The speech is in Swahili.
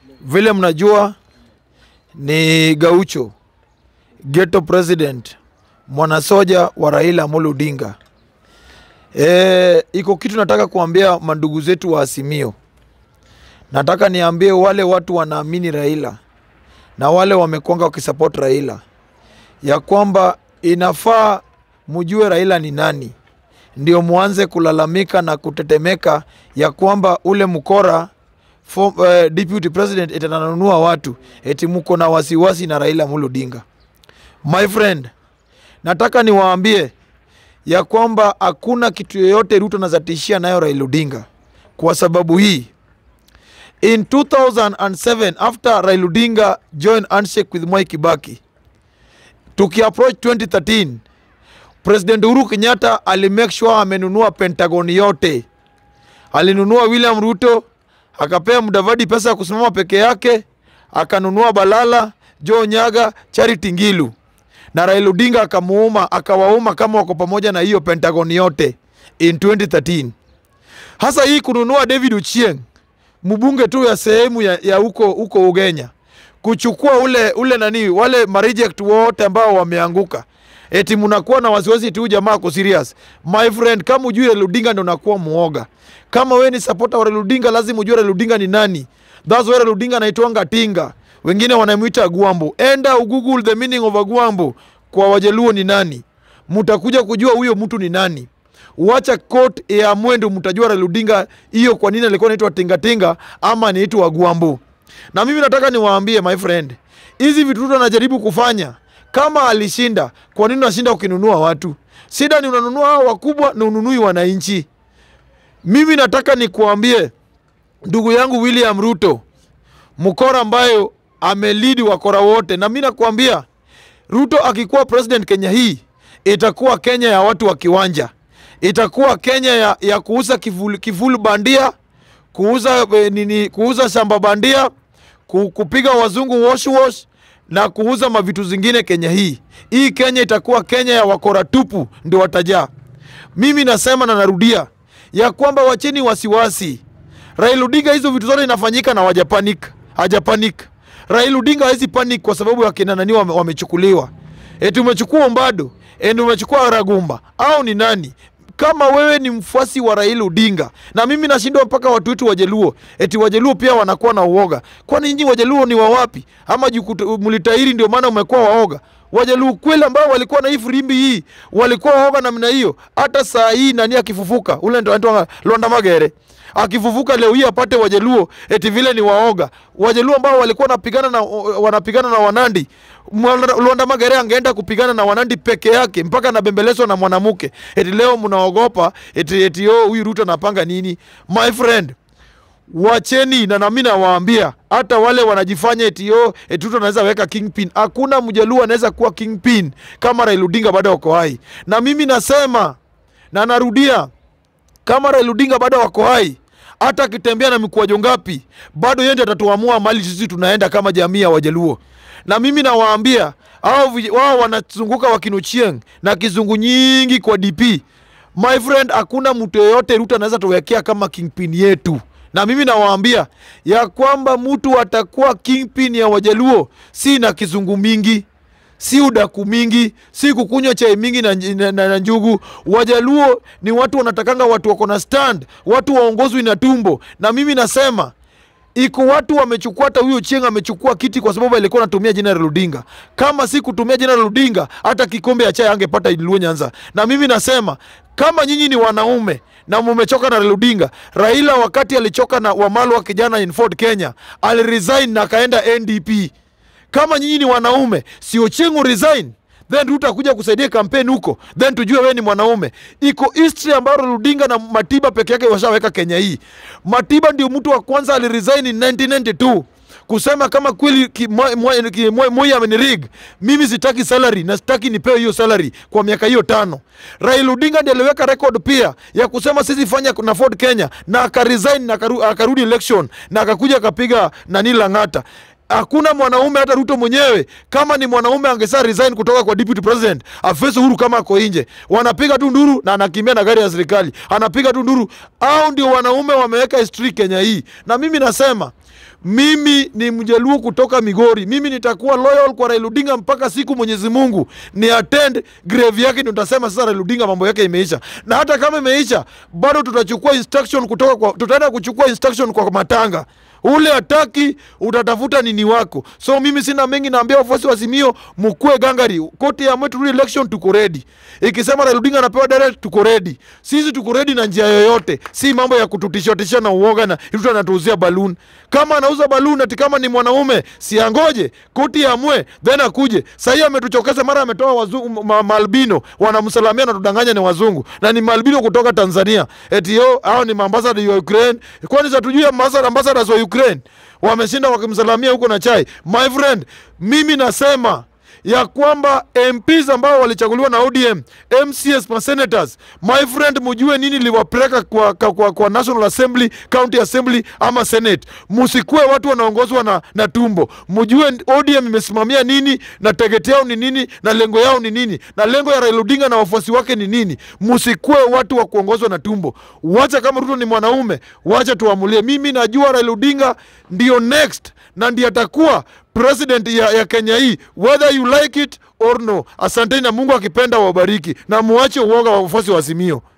Vile mnajua ni Gaucho, ghetto president, mwanasoja wa Raila Amolo Odinga. E, iko kitu nataka kuambia mandugu zetu wa Azimio. Nataka niambie wale watu wanaamini Raila na wale wamekwanga wakisupport Raila ya kwamba inafaa mjue Raila ni nani, ndio mwanze kulalamika na kutetemeka ya kwamba ule mkora for, uh, deputy president eti ananunua watu eti mko na wasiwasi na Raila Amolo Odinga. My friend, nataka niwaambie ya kwamba hakuna kitu yoyote Ruto anazatishia nayo Raila Odinga. Kwa sababu hii in 2007 after Raila Odinga joined handshake with Mwai Kibaki tukiapproach 2013 President Uhuru Kenyatta alimake sure amenunua Pentagon yote. Alinunua William Ruto, akapea Mudavadi pesa ya kusimama peke yake, akanunua Balala, Joe Nyaga, Charity Ngilu na Raila Odinga akamuuma, akawauma kama wako pamoja na hiyo Pentagon yote in 2013. Hasa hii kununua David Ochieng mbunge tu ya sehemu ya, ya huko huko Ugenya kuchukua ule ule nani wale mareject wote ambao wameanguka eti mnakuwa na wasiwasi tu jamaa ako serious my friend kama ujue Raila Odinga ndo unakuwa muoga kama wewe ni supporter wa Raila Odinga lazima ujue Raila Odinga ni nani that's why Raila Odinga anaitwanga tinga wengine wanamuita Agwambo enda ugoogle the meaning of Agwambo kwa wajaluo ni nani mtakuja kujua huyo mtu ni nani Wacha court ya mwendo, mtajua Raila Odinga hiyo kwa nini alikuwa anaitwa tingatinga ama anaitwa Agwambo. Na mimi nataka niwaambie my friend, hizi vitu Ruto anajaribu kufanya, kama alishinda, kwa nini unashinda ukinunua watu? Shida ni unanunua hao wakubwa na ununui wananchi. Mimi nataka nikuambie ndugu yangu William Ruto, mkora ambayo amelidi wakora wote, na mimi nakuambia Ruto akikuwa president Kenya hii itakuwa Kenya ya watu wa kiwanja itakuwa Kenya ya, ya kuuza kivuli, kivuli bandia kuuza e, nini kuuza shamba bandia ku, kupiga wazungu wash wash na kuuza mavitu zingine Kenya hii. Hii Kenya itakuwa Kenya ya wakora tupu ndio watajaa. Mimi nasema na narudia ya kwamba wacheni wasiwasi. Raila Odinga hizo vitu zote inafanyika na wajapanik, hajapanik. Raila Odinga hawezi panic kwa sababu ya kina nani wame, wamechukuliwa. Eti umechukua Mbado, eti umechukua Ragumba au ni nani? kama wewe ni mfuasi wa Raila Odinga na mimi nashindwa mpaka watu wetu Wajaluo, eti Wajaluo pia wanakuwa na uoga. Kwani nyinyi Wajaluo ni wa wapi? Ama mlitahiri ndio maana umekuwa waoga? Wajaluo kweli ambao walikuwa na hii firimbi hii walikuwa waoga namna hiyo. Hata saa hii nani akifufuka, ule ndo anaitwa Londa Magere akifufuka leo hii apate Wajaluo eti vile ni waoga. Wajaluo ambao walikuwa wanapigana na wanapigana na Wanandi, Luanda Magere angeenda kupigana na Wanandi peke yake mpaka anabembelezwa na mwanamke. Eti leo mnaogopa eti eti oh, huyu Ruto anapanga nini? My friend, wacheni na nami nawaambia hata wale wanajifanya eti oh, eti Ruto anaweza weka kingpin. Hakuna mjaluo anaweza kuwa kingpin kama Raila Odinga bado wako hai, na mimi nasema na narudia, kama Raila Odinga bado wako hai hata akitembea na mikwajo ngapi, bado yeye ndiye atatuamua mali sisi tunaenda kama jamii ya Wajaluo. Na mimi nawaambia hao wao wanazunguka wakinuchieng na kizungu nyingi kwa DP. My friend, hakuna mtu yeyote Ruto anaweza tuwekea kama kingpin yetu. Na mimi nawaambia ya kwamba mtu atakuwa kingpin ya Wajaluo si na kizungu mingi si udaku mingi, si kukunywa chai mingi na, na, na, na njugu. Wajaluo ni watu wanatakanga watu wako na stand, watu waongozwi na tumbo. Na mimi nasema iko watu wamechukua, hata huyo Chieng amechukua kiti kwa sababu alikuwa anatumia jina la Odinga. Kama si kutumia jina la Odinga, hata kikombe ya chai angepata Luo Nyanza. Na mimi nasema kama nyinyi ni wanaume na mumechoka na Raila Odinga. Raila wakati alichoka na Wamalwa kijana in Ford Kenya, aliresign na akaenda NDP kama nyinyi ni wanaume, si Ochieng resign then Ruto akuja kusaidia kampeni huko, then tujue wewe ni mwanaume. Iko history ambayo Raila Odinga na Matiba peke yake washaweka Kenya hii. Matiba ndio mtu wa kwanza aliresign in 1992 kusema kama kweli Moi amenirig, mimi sitaki salary na sitaki nipewe hiyo salary kwa miaka hiyo tano. Raila Odinga ndiye aliweka record pia ya kusema sisi fanya na Ford Kenya, na akaresign na akaru, akarudi election na akakuja akapiga nani Lang'ata hakuna mwanaume hata Ruto mwenyewe kama ni mwanaume angesa resign kutoka kwa deputy president afese Uhuru kama ako nje, wanapiga tu nduru na anakimbia na gari ya serikali, anapiga tu nduru. Au ndio wanaume wameweka history Kenya hii, na mimi nasema mimi ni mjaluo kutoka Migori, mimi nitakuwa loyal kwa Raila Odinga mpaka siku Mwenyezi Mungu ni attend grave yake, ndio tutasema sasa Raila Odinga mambo yake imeisha. Na hata kama imeisha, bado tutachukua instruction kutoka kwa, tutaenda kuchukua instruction kwa Matanga ule ataki utatafuta nini wako. So mimi sina mengi, naambia wafuasi wa Azimio mkue gangari, koti ya mwetu re election tuko ready. Ikisema Raila Odinga anapewa direct, tuko ready. Sisi tuko ready na njia yoyote, si mambo ya kututishatisha na uoga na mtu anatuuzia balloon. Kama anauza balloon ati kama ni mwanaume, si angoje koti ya mwe then akuje. Sasa ametuchokeza, mara ametoa wazungu ma, maalbino wanamsalamia na tudanganya ni wazungu na ni maalbino kutoka Tanzania. Eti yo hao ni maambasada ya Ukraine. Kwani satujui ambasada ambassadors wa Ukraine wameshinda wakimsalamia huko na chai. My friend, mimi nasema ya kwamba MPs ambao walichaguliwa na ODM, MCS na senators, my friend, mujue nini liwapeleka kwa, kwa, kwa, kwa National Assembly, County Assembly ama Senate. Musikue watu wanaongozwa na, na tumbo. Mujue ODM imesimamia nini na target yao ni nini na lengo yao ni nini na lengo ya Raila Odinga na wafuasi wake ni nini. Musikue watu wa kuongozwa na tumbo. Wacha kama Ruto ni mwanaume, wacha tuamulie. Mimi najua Raila Odinga ndio next na ndiye atakuwa president ya, ya Kenya hii whether you like it or no. Asanteni na Mungu akipenda wabariki, na muache uoga wa wafuasi wa Azimio.